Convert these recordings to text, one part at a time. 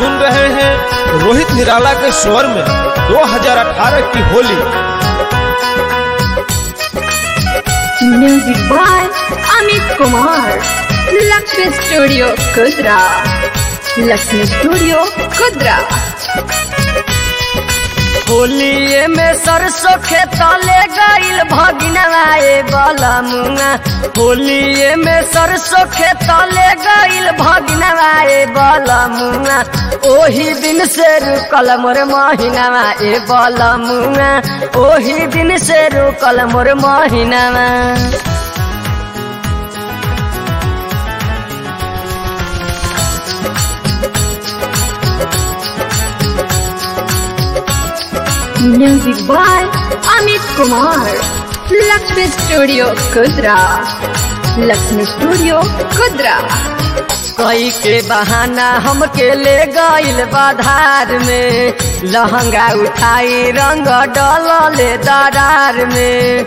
सुन रहे हैं रोहित निराला के स्वर में 2018 की Holi music by Amit Kumar Lakshmi studio Kudra Lakshmi studio Kudra होलिए में सरसों खेतले गईल भगिनवाए बलमुआ होलिए में सरसों खेतले गईल भगिनवाए बलमुआ ओही दिन से रुकल मोर महीनावा ए बलमुआ ओही दिन से रुकल मोर महीनावा music by Amit Kumar Lakshmi studio Kudra Lakshmi studio Kudra कई के बहाना हमके ले गईल बाधार में लहंगा उठाई रंग डलले दरार में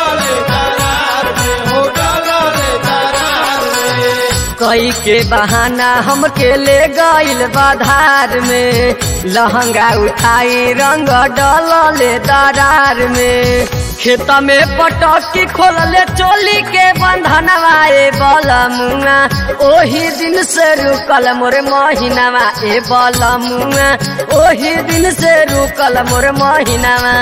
कई के बहाना हमके ले गईल बाधार में लहंगा उठाई रंग डलले दरार में खेत में पटकी खोलले चोली के बंधनवा ए बलमुआ ओही दिन से रुकल मोर महीनावा ए बलमुआ ओही दिन से रुकल मोर महीनावा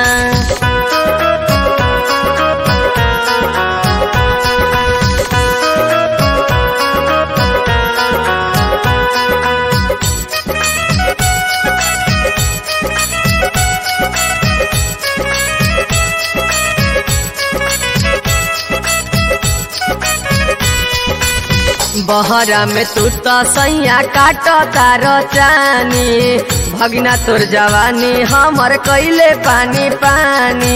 बहरा में तू तो सैया काट तार चानी भगना तोर जवानी हमर कैले पानी पानी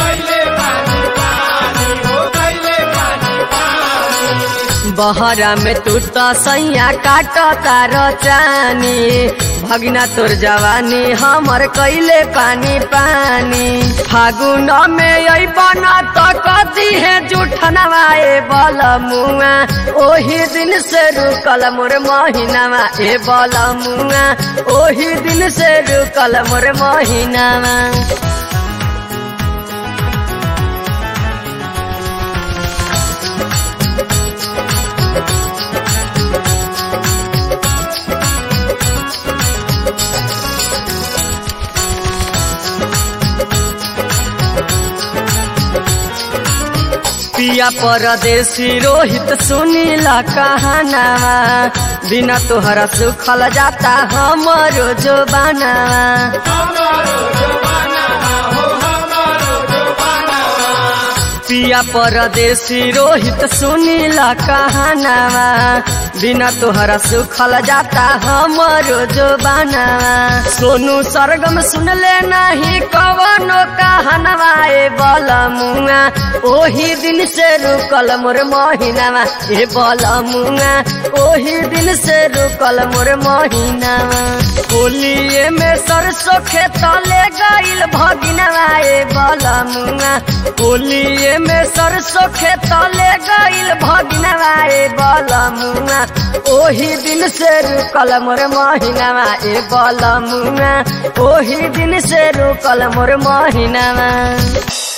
बहरा में तू तो सैया काट तार चानी भगना तोर जवानी हमर कैले पानी पानी फागुन में अबन तो कदी है जूठनवाए बल मुआ ओही दिन से रुकल मोर महीनावा ए बल मुआ ओही दिन से रुकल मोर महीनावा पिया परदेसी रोहित सुनीला कहानावा बिना तोहरा सुखल जाता हमरो जो पिया परदेसी रोहित सुनीला कहानावा बिना तोहरा सुखल जाता हमरो जो सोनू सरगम सुनले नहीं कवनो कहनवा ए बलमुआ ओही दिन से रुकल मोर महीनावा ए बलमुआ ओही दिन से रुकल मोर महीनावा होलिए में सरसों खेतले गईल भगिनवा ए बलमुआ होलिए में सरसों खेतले गईल भगिनवा ए बलमुआ ओही दिन से रुकल मोर महीनावा ए बलमुआ ओही दिन से रुकल मोर महीनावा